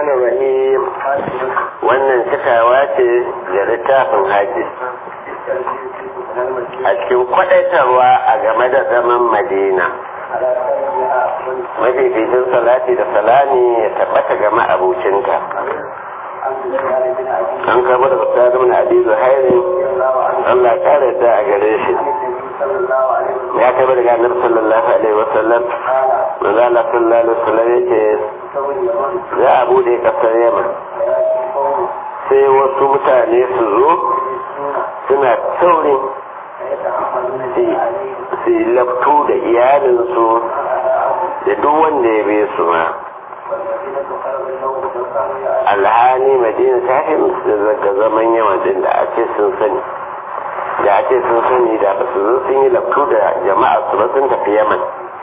الرحمن الرحيم wannan cikawa ce da littafin haji a cikin kwadaitarwa a game da zaman madina mafificin salati da salami ya tabbata ga ma'abucinta an kama da bata zama na abi zuhairi Allah kare da a gare shi ya kai daga annabi sallallahu alaihi wasallam manzo Allah sallallahu alaihi wasallam yake za a bude kasar Yaman sai wasu mutane su zo suna saurin su laftu da iyalinsu da duk wanda ya bai su ma alhali madina ta fi musu daga zaman yawan din da ake sun sani da ake sun sani da ba su zo sun yi laftu da jama'a su ba sun tafi yaman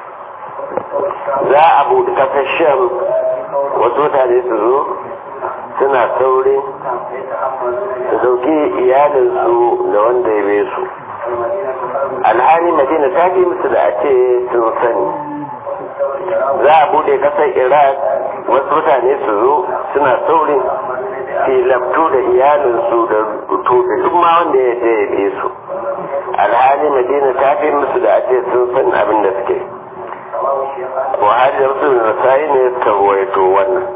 za a buɗe kasar sham wasu mutane su zo suna sauri su dauki iyalinsu da wanda ya bai su alhali madina ta fi musu da ake sun sani za a bude kasar iraq wasu mutane su zo suna saurin filabtu da iyalinsu da to da duk ma wanda ya je ya bi su alhali madina ta fi musu da ake sun san abin da suke buhari da musu nasa'i ne suka ruwaito wannan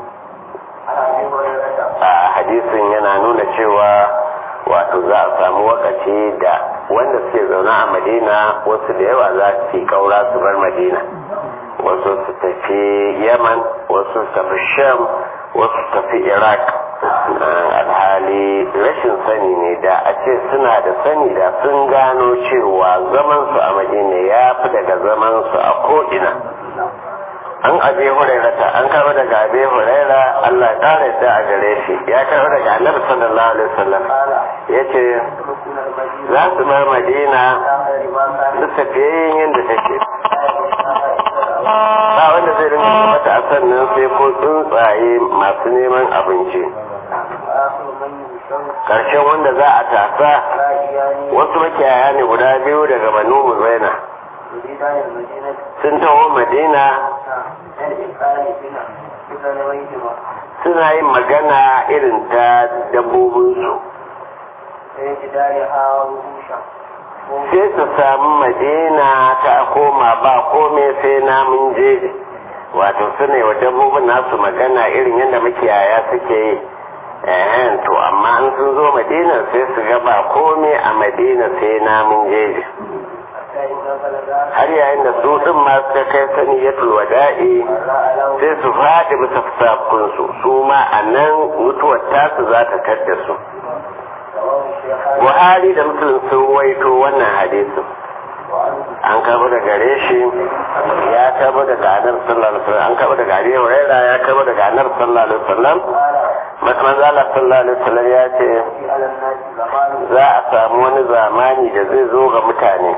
a hadisin yana nuna cewa wato za a samu wakaci da wanda suke zaune a madina wasu da yawa za su yi kaura su bar madina wasu su tafi yaman wasu su tafi sham wasu su tafi iraq alhali rashin sani ne da a ce suna da sani da sun gano cewa zamansu a madina ya fi daga zamansu a ko'ina an abe hurairata an karo daga abe huraira Allah ƙara yadda a gare shi ya karo daga annabi sallallahu alaihi wasallam ya ce za su bar madina su tafiye yadda take ba wanda zai rinka mata a sannan sai ko tsuntsaye masu neman abinci ƙarshen wanda za a tasa wasu makiyaya ne guda biyu daga banu muzaina sun taho madina suna yin magana irin ta dabbobinsu sai su samu madina ta koma ba kome sai namun jeji wato suna yi wa dabbobin nasu magana irin yadda makiyaya suke yi ehen to amma an sun zo madina sai su ga ba kome a madina sai namun jeji har yayin da su din ma suka kai sani ya wada'i sai su faɗi bisa fusakunsu su ma a nan mutuwar tasu za ta tadda su buhari da mutum sun waito wannan hadisin an kaba da gare shi ya kaba daga anar sallallahu alaihi wasallam an kaba daga abi huraira ya kaba daga anar sallallahu alaihi wasallam manzo Allah sallallahu alaihi wasallam ya ce za a samu wani zamani da zai zo ga mutane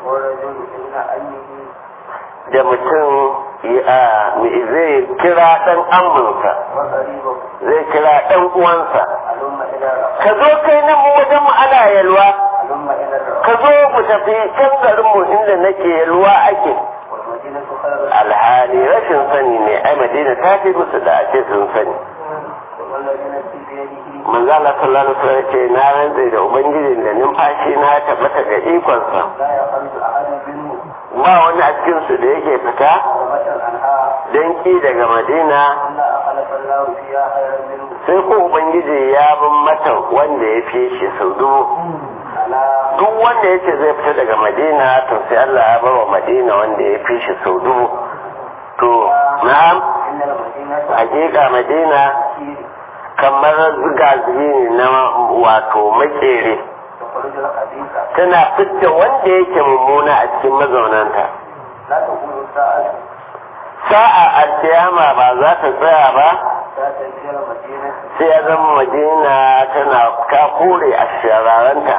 da mutum zai kira ɗan amminsa zai kira ɗan uwansa ka zo kai nan mu wajen mu ana yalwa ka zo mu tafi can garin mu inda nake yalwa ake alhali rashin sani ne ai madina ta fi musu da ake sun sani manzo Allah sallallahu alaihi wasallam ce na rantsa da ubangijin da numfashi na tabbata ga ikonsa ba wani a cikin su da yake fita dan ki daga Madina sai ko ubangiji ya bin mata wanda ya fi shi sau dubu duk wanda yake zai fita daga Madina to sai Allah ya bar wa Madina wanda ya fi shi sau dubu to na'am hakika Madina kamar zuga-zugi ne na wato makere tana fitta wanda yake mummuna a cikin mazaunanta sa'a alkiyama ba za ta tsaya ba sai ya zama madina tana ta kore a shiraranta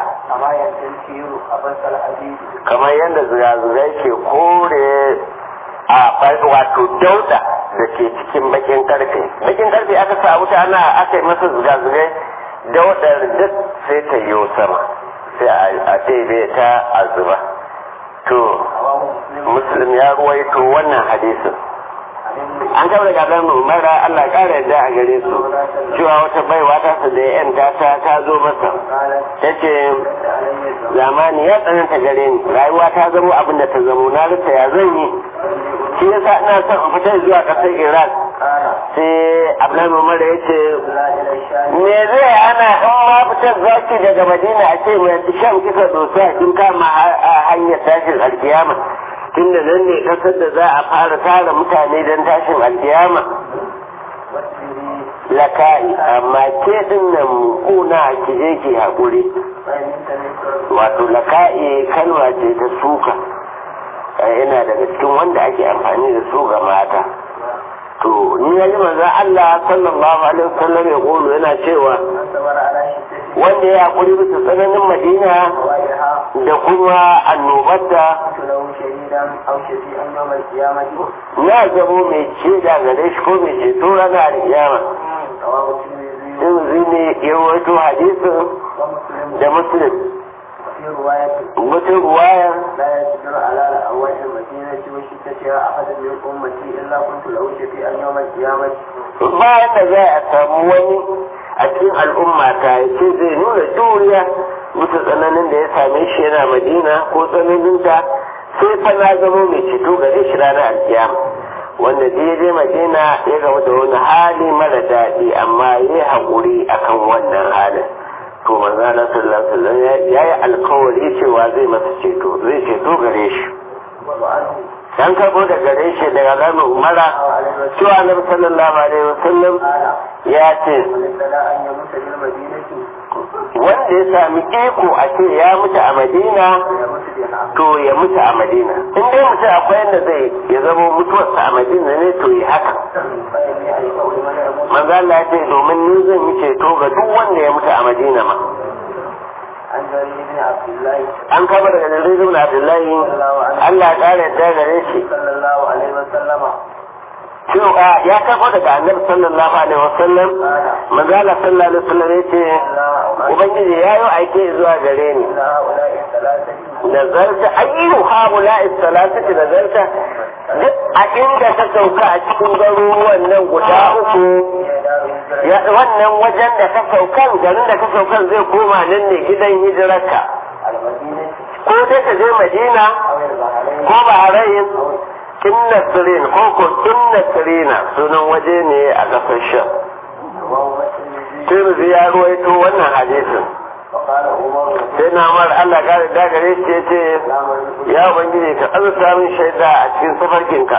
kamar yadda zuga-zugai ke kore a wato dauda da ke cikin bakin karfe bakin karfe aka sa wuta ana aka yi masa zuga-zugai daudar duk sai ta yi sama sai a ɗebe ta a zuba to muslim ya ruwaito wannan hadisin an kama daga dan umara Allah kara yadda a gare su cewa wata baiwa ta su da yan ta ta zo masa ta ce zamani ya tsananta gare ni rayuwa ta zamo abin da ta zamo na rasa ya zan yi shi yasa ina son in fita zuwa ƙasar Iraq sai Abdullahi Umar ya ce me zai ana in ma fitar zaki daga Madina a ce mai shan kika dosa kin kama hanyar tashin alkiyama tunda nan ne kasar da za a fara tara mutane don tashin alkiyama laka'i amma ke din nan kuna ki je ki haƙuri wato laka'i kalma ce ta suka yana daga cikin wanda ake amfani da su ga mata to ni ya ji manzon Allah sallallahu alaihi wasallam ya golo yana cewa wanda ya haƙuri bisa tsananin Madina da kuma annobarta na zamo mai ce da gare shi ko mai ceto ranar alkiyama in zine ya wato hadisin da muslim wata ruwaya لا يقدر على أول المدينة وشدتها أحد من أمتي إلا كنت له شفيعا يوم القيامة bayan da za a samu wani a cikin al'umma ta ce zai nuna juriya mutu tsananin da ya same shi yana madina ko tsananin ta sai fa na zamo mai ceto gare shi ranar alkiyama wanda daidai madina ya gamu da wani hali mara daɗi amma ya yi haƙuri akan wannan halin to manzo Allah sallallahu alaihi wasallam ya yi alkawari cewa zai masa ceto zai ceto gare shi dan karbo da gare shi daga zamu umara cewa annabi sallallahu alaihi wasallam ya ce أن يموت بالمدينة wanda ya sami iko a ce ya mutu a madina يموت بها to ya mutu a madina in dai mutu akwai yadda zai ya zama mutuwarsa a madina ne to yi haka فإني أشفع لمن يموت manzo Allah ya ce domin ni zan yi ceto ga duk wanda ya mutu a madina ma عن جرير بن عبد الله an kama daga Jarir ibn Abdullahi Allah ya kare yadda gare shi صلى الله عليه وسلم cewa ya kama daga Annabi sallallahu alaihi wasallam manzo Allah sallallahu alaihi wasallam ya ce ubangiji ya yi aike zuwa gare ni إلى هؤلاء الثلاثة nazarta ayyu haula salasati nazarta duk a inda ka sauka a cikin garuruwan nan guda uku هي دار هجرة ya wannan wajen da ka saukan garin da ka saukan zai koma nan ne gidan hijirarka المدينة ko dai ka je madina أو البحرين ko bahrain kinna sirin ko ko kinna sirina sunan waje ne a kasar sham وهو مسلم tirmidhi ya ruwaito wannan hadisin وقال عمر sai na mar Allah kare da gare shi ya ce ya ubangiji ka azurta min shaida a cikin safarkinka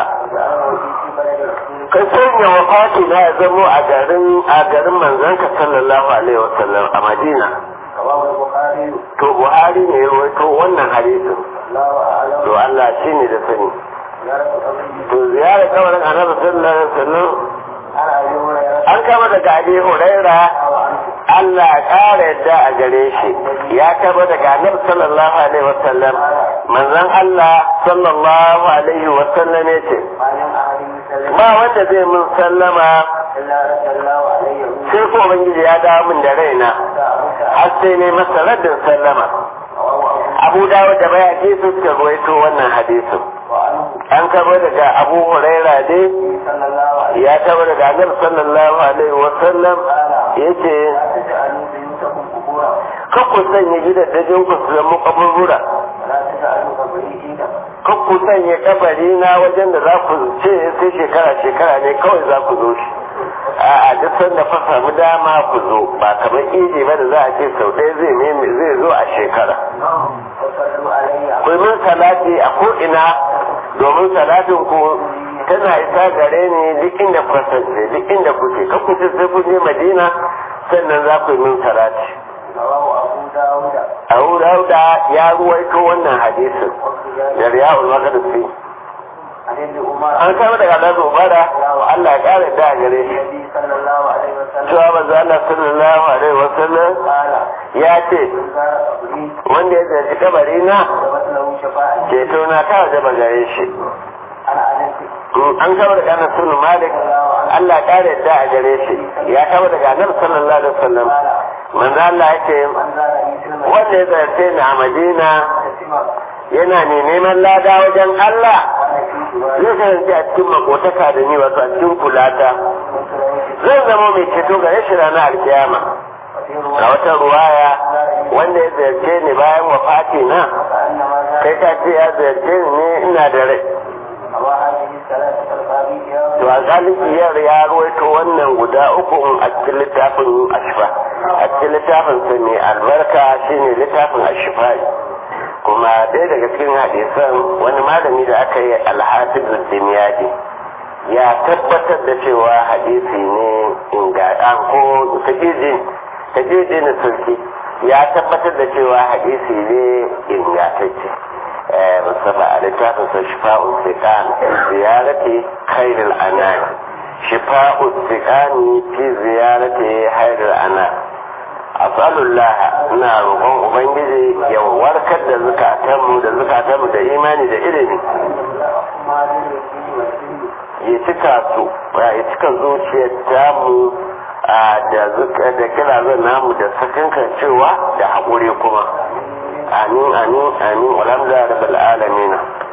ka sanya wafati na ya zamo a garin a garin manzanka sallallahu alaihi wasallam a madina رواه البخاري to buhari ne ya rawaito wannan hadisin الله أعلم to Allah shi ne da sani زيارة قبره to ziyarar kabarin annabi sallallahu alaihi wasallam عن أبي هريرة an kama daga abi huraira أو عنه Allah ya ƙara yadda a gare shi ya kama daga annabi sallallahu alaihi wasallam manzon Allah sallallahu alaihi wasallam ya ce ما من أحد يسلم ba wanda zai mun sallama إلا رد الله عليه sai ko ubangiji ya dawo min da raina har sai ne masa raddin sallama رواه abu أبو dawo da baya ke su suka ruwaito wannan hadisin وعنه an kama daga abu huraira dai صلى الله عليه ya kama daga annabi sallallahu alaihi wasallam ya ce لا تجعلوا بيوتكم قبورا kan ku sanya gidajen ku su zama kaburbura ولا تجعلوا قبري عيدا kan ku sanya kabari na wajen da za ku ce sai shekara shekara ne kawai za ku zo shi a duk sanda fa samu dama ku zo ba kamar iji ba da za a ce sau ɗaya zai meme zai zo a shekara وصلوا علي ku yi min salati a ko ina domin salatin ku tana isa gare ni duk inda ku kasance duk inda kuke kan ku ce sai kun je madina sannan za ku yi min salati رواه أبو داود abu dauda ya ruwaito wannan hadisin da riya'ul maqdisi عن ابن عمر an kama daga da ubara Allah ya kare da gare shi النبي صلى الله عليه وسلم cewa manzo Allah sallallahu alaihi wasallam قال ya ce من زار قبري wanda ya zarci kabari na وجبت له شفاعة ceto na ta wajaba gare shi عن أنس an kama daga Anas bin Malik Allah ya kare da a gare shi ya kama daga Annabi sallallahu alaihi wasallam manzo Allah ya ce من زارني في المدينة wanda ya zarce ni a Madina تسمع yana ne neman lada wajen Allah zai kasance a cikin makotaka da ni wato a cikin kulata zan zama mai ceto ga shi ranar alkiyama a wata ruwaya wanda ya ziyarce ni bayan wafati na kai ka ce ya ziyarce ni ne ina da rai to alƙalin iyar ya ruwaito wannan guda uku a cikin littafin ashfa a cikin littafin sa mai albarka shine littafin ashfa kuma ɗaya daga cikin hadisan wani malami da aka yi alhafizu dimiyadi ya tabbatar da cewa hadisi ne inga ko tajidin tajidin sulki ya tabbatar da cewa hadisi ne ingantacce musamman a littafin sa shifa'u siqan ziyarati khairul anam shifa'u siqan fi ziyarati khairul anam asalullah ina roƙon ubangiji ya warkar da zukatanmu da zukatanmu da imani da ilimi ya cika su ya cika zuciyar tamu da da kirazan namu da sakankan cewa da haƙuri kuma amin amin amin alhamdulillah rabbil alamin